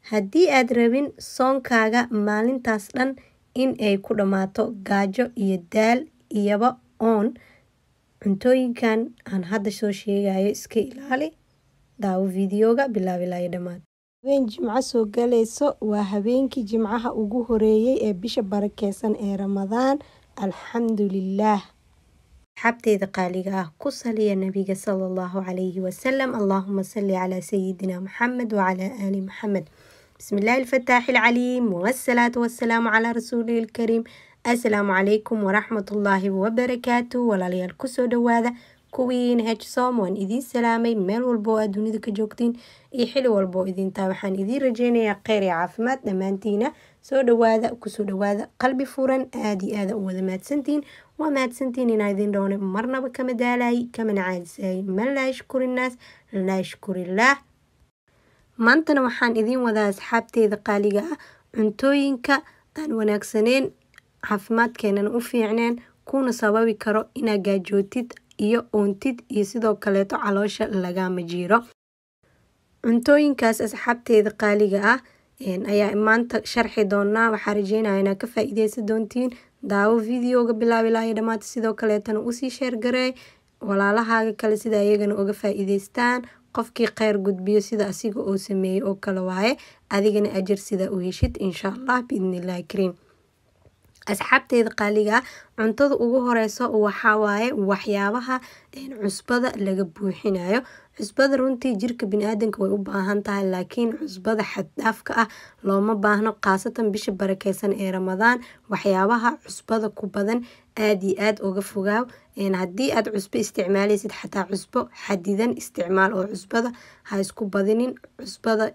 haddii aad rabin soonkaaga maalintaas dhan in ay ku dhammaato gaajo iyo daal iyoba oon cuntooyinkan aan hadda soo sheegayo iska ilaali daawo videoga bilaab ilaa iyo dhammaad habeen jimco soo galayso waa habeenkii jimcaha ugu horeeyey ee bisha barakeysan ee ramadaan alxamdulilaah asxaabteyda qaaliga ah ku saliya nabiga sala allahu calayhi wasalam allaahuma salli calaa sayidina maxamed wacalaa aali maxamed bismi illaahi alfataaxi alcaliim wasalaatu wasalaamu calaa rasuulihi ilkariim assalaamu calaykum waraxmatullaahi wabarakaatu walaalayaal kusoo dhawaada kuwiin hsom waan idiin salaamay meel walba oo aad dunida ka joogtiin iyo xili walba oo idintaa waxaan idiin rajeynayaa kheyr iyo caafimaad dhammaantiina soo dhawaada kusoo dhawaada qalbi furan aada iyo aada u wada mahadsantiin waa mahadsantiin inaa idin dhoone marnaba kama daalaay kamana caadisaayay man laa yashkuri innaas laa yashkurillaah maantana waxaan idiin wadaa asxaabteeda qaaliga ah cuntooyinka aan wanaagsaneyn caafimaadkeenana u fiicneen kuna sababi karo inaa gaajootid iyo oontid iyo sidoo kaleeto caloosha lagama jiiro cuntooyinkaas asxaabteeda qaaliga ah ayaa maanta sharxi doonaa waxaa rajeynaya inaa ka faa-ideysan doontiin daawo videoga bilaab ilaa iyo dhamaata sidoo kaleetana usii sheergareey walaalahaaga kale sida iyagana uga faa-iideystaan qofkii kheyr gudbiyo sida asiga oo sameeyey oo kale waaye adigana ajar sida u heshid insha allah biidnillahi kariim asxaabteeda qaaliga ah cuntada ugu horeyso waxaa waaye waxyaabaha cusbada laga buuxinayo cusbada runtii jirka biniaadanka way u baahan tahay laakiin cusbada xaddhaafka ah looma baahno khaasatan bisha barakeysan ee ramadaan waxyaabaha cusbada ku badan aada iyo aada uga fogaaw haddii aad cusbo isticmaaleysid xataa cusbo xadidan isticmaal oo cusbada ha isku badinin cusbada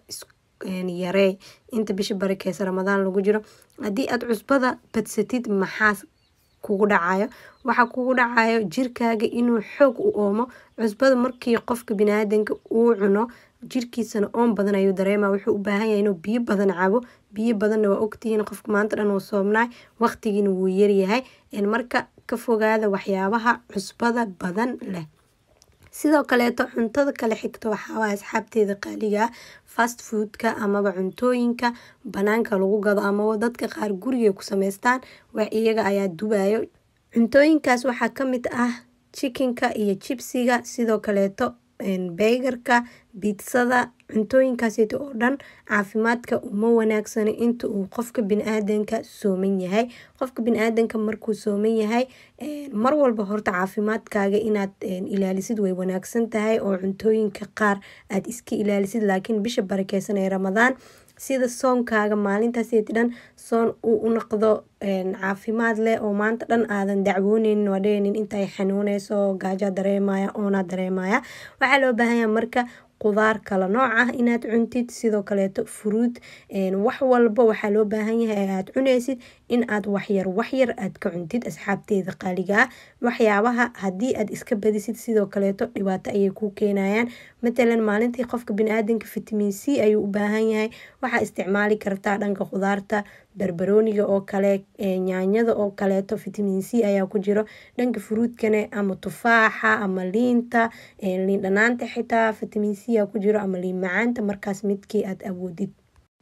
yaree inta bisha barakeysa ramadaan lagu jiro haddii aad cusbada badsatid maxaa kugu dhacayo waxaa kugu dhacayo jirkaaga inuu xoog u oomo cusbada markii qofka biniaadanka uu cuno jirkiisana oon badan ayuu dareema wuxuu u baahan yahay inuu biyo badan cabo biyo badanna waa ogtihiin qofka maanta dhan uu soomnaay waqtigiina wuu yaryahay marka ka fogaada waxyaabaha cusbada badan leh sidoo kaleeto cuntada kale xigto waxaawaa asxaabteeda qaaliga ah fast foodka amaba cuntooyinka banaanka lagu gado amaba dadka qaar guriga ku sameystaan wax iyaga ayaa dubayo cuntooyinkaas waxaa kamid ah jikinka iyo jibsiga sidoo kaleeto beygarka biitsada cuntooyinkaasito oo dhan caafimaadka uma wanaagsano inta uu qofka bini-aadanka sooman yahay qofka bini-aadanka markuu sooman yahay mar walba horta caafimaadkaaga inaad ilaalisid way wanaagsan tahay oo cuntooyinka qaar aad iska ilaalisid laakiin bisha barakeysan ee ramadaan sida soonkaaga maalintaaseti dhan soon uu u noqdo caafimaad leh oo maanta dhan aadan dacwooneynin waa dheheynin intay xanuuneyso gaajaa dareemaya oonaa dareemaya waxaa loo baahanya marka qudaar kala nooc ah inaad cuntid sidoo kaleeto furuud wax walba waxaa loo baahan yahay aad cuneysid in aad waxyar waxyar aad ka cuntid asxaabteeda qaaliga ah waxyaabaha haddii aad iska badisid sidoo kaleeto dhibaato ayay kuu keenayaan matalan maalintii qofka bini-aadanka vitamin c ayuu u baahan yahay waxaa isticmaali kartaa dhanka khudaarta barbarooniga oo kale nyaanyada oo kaleeto vitamin c ayaa ku jiro dhanka furuudkane ama tufaaxa ama liinta liin dhanaanta xitaa vitamin c aa ku jiro ama liin macaanta markaas midkii aad awoodid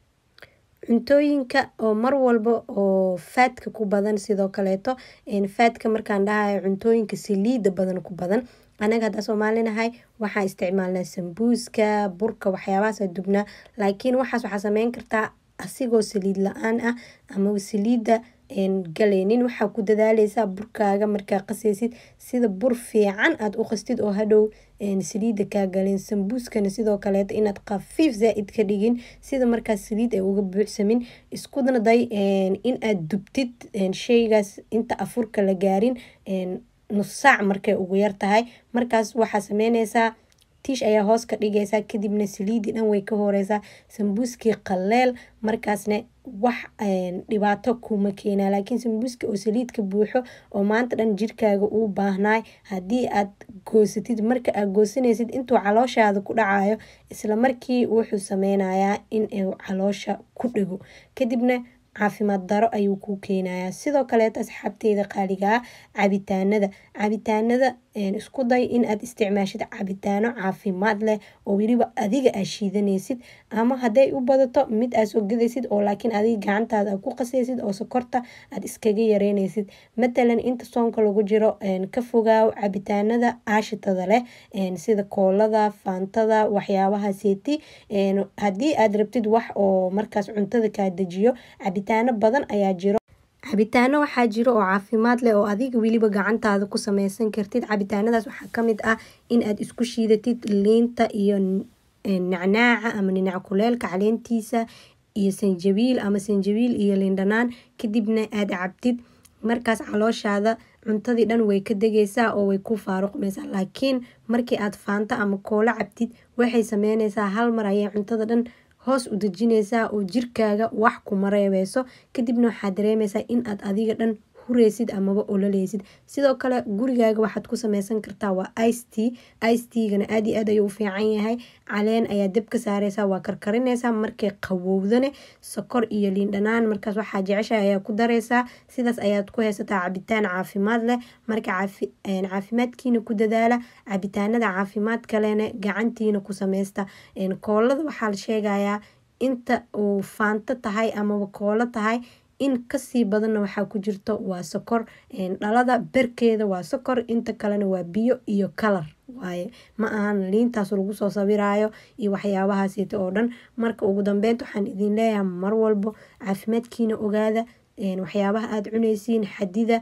cuntooyinka oo mar walba oo faadka ku badan sidoo kaleeto faadka markaan dhahayo cuntooyinka saliida badan ku badan anaga haddaa soomaalinahay waxaa isticmaalnaa sambuuska burka waxyaabahaasa dubnaa laakiin waxaas waxaa sameyn kartaa asigoo saliid la-aan ah ama saliida galeynin waxaa ku dadaaleysaa burkaaga markaa qaseysid sida bur fiican aada u qastid oo hadhow saliida kaa galeen sambuuskana sidoo kaleeto inaad khafiif zaa-id ka dhigin sida markaas saliid ay uga buuxsamin iskuna day in aad dubtid sheygaas inta afurka la gaarin nus saac markay ugu yar tahay markaas waxaa sameyneysaa tiish ayaa hoos ka dhigaysaa kadibna saliidii dhan way ka horeysaa sambuuskii qaleel markaasna wax dhibaato kuma keenaa laakiin sambuuska oo saliidka buuxo oo maanta dhan jirkaaga uu baahnaay haddii aad goosatid marka aad goosanaysid intuu calooshaada ku dhacayo isla markii wuxuu sameynayaa in uu caloosha ku dhego kadibna caafimaad daro ayuu kuu keenayaa sidoo kaleeto asxaabteyda qaaliga ah cabitaanada cabitaanada isku day in aad isticmaashid cabitaano caafimaad leh oo weliba adiga aa shiidanaysid ama hadday u badato mid aad soo gadaysid oo laakiin adiga gacantaada aad ku qasaysid oo sokorta aad iskaga yareynaysid matalan inta soonka lagu jiro ka fogaaw cabitaanada aashitada leh sida koolada faantada waxyaabaha seeti haddii aad rabtid wax oo markaas cuntada kaa dejiyo cabitaano badan ayaa jiro cabitaano waxaa jiro oo caafimaad leh oo adiga weliba gacantaada ku sameysan kartid cabitaanadaas waxaa kamid ah in aad isku shiidatid liinta iyo nacnaaca ama ninac kuleelka caleentiisa iyo sanjabiil ama sanjabiil iyo liindhanaan kadibna aad cabtid markaas calooshaada cuntadii dhan way ka degaysaa oo way ku faaruqmaysaa laakiin markii aad faanto ama koolo cabtid waxay sameynaysaa hal mar ayay cuntada dhan hoos u dejinaysaa oo jirkaaga wax kuma reebeyso kadibna waxaad dareemaysaa in aad adiga dhan hureysid amaba ololeysid sidoo kale gurigaaga waxaad ku sameysan kartaa waa ic t ic tgana aad iyo aad ayuu u fiican yahay caleen ayaa dab ka saareysaa waa karkarinaysaa markay qabowdane sokor iyo liindhanaan markaas waxaa jeceshaha ayaa ku dareysaa sidaas ayaad ku haysataa cabitaan caafimaad leh marka caafimaadkiina ku dadaala cabitaanada caafimaad kalena gacantiina ku sameysta koolada waxaa la sheegayaa inta uu faanto tahay amaba koolo tahay in kasii badanna waxaa ku jirto waa sokor dhalada berkeeda waa sokor inta kalena waa biyo iyo kalar waaye ma ahan liintaas lagu soo sawiraayo iyo waxyaabahaasita oo dhan marka ugu dambeynta waxaan idin leeyahay mar walbo caafimaadkiina ogaada waxyaabaha aada cuneysiin xadida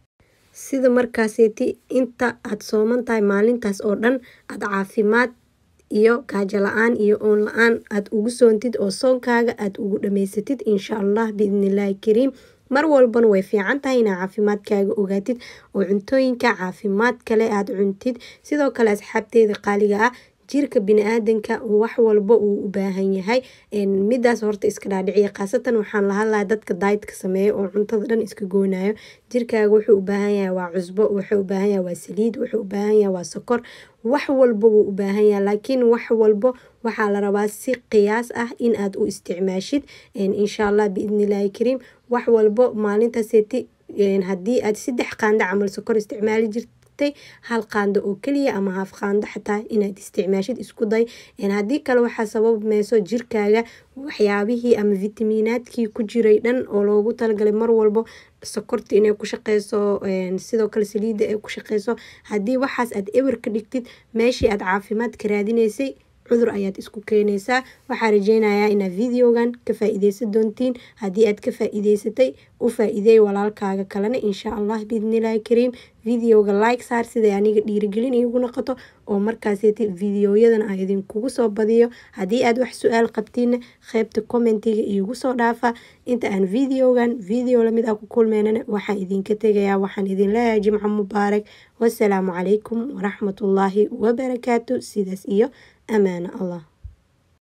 sida markaaseeti inta aada sooman tahay maalintaas oo dhan aada caafimaad iyo gaajo la-aan iyo oon la-aan aada ugu soontid oo soonkaaga aada ugu dhamaysatid insha allah biidnillaahi kariim mar walbana way fiican tahay inaa caafimaadkaaga ogaatid oo cuntooyinka caafimaad kale aada cuntid sidoo kale asxaabteeda qaaliga ah jirka bini-aadanka wax walba uu u baahan yahay midaas horta iska dhaadhiciya khaasatan waxaan la hadlaya dadka daaydka sameeya oo cuntada dhan iska goonayo jirkaaga wuxuu u baahan yahay waa cusbo wuxuu u baahan yahay waa saliid wuxuu u baahan yahay waa sokor wax walba wuu u baahan yahay laakiin wax walbo waxaa la rabaa si qiyaas ah in aad u isticmaashid insha allah biidnillaahi kariim wax walbo maalintaaseti haddii aad saddex qaando camal sokor isticmaali jirta hal qaando oo keliya ama haaf qaando xataa inaad isticmaashid isku day haddii kale waxaa sababmeyso jirkaaga waxyaabihii ama fitamiinaadkii ku jiray dhan oo loogu talagalay mar walbo sokorta inay ku shaqeyso sidoo kale saliidda ay ku shaqeyso haddii waxaas aad ewer ka dhigtid meeshii aad caafimaad ka raadinaysay cudur ayaad isku keenaysaa waxaa rajeynayaa inaad videogan ka faa-ideysan doontiin haddii aad ka faa-iideysatay u faa-iideey walaalkaaga kalena insha allah biidnillaahi kariim videoga like saar siday aniga dhiirigelin iigu noqoto oo markaaseti videoyadan a idinkugu soo badiyo haddii aad wax su-aal qabtiinna qeybta commentiga iigu soo dhaafa inta aan videogan video lamid ah ku kulmeynana waxaan idinka tegayaa waxaan idin leeyahay jimco mubaarak wasalaamu calaykum waraxmatullaahi wabarakaatu sidaas iyo amaano allah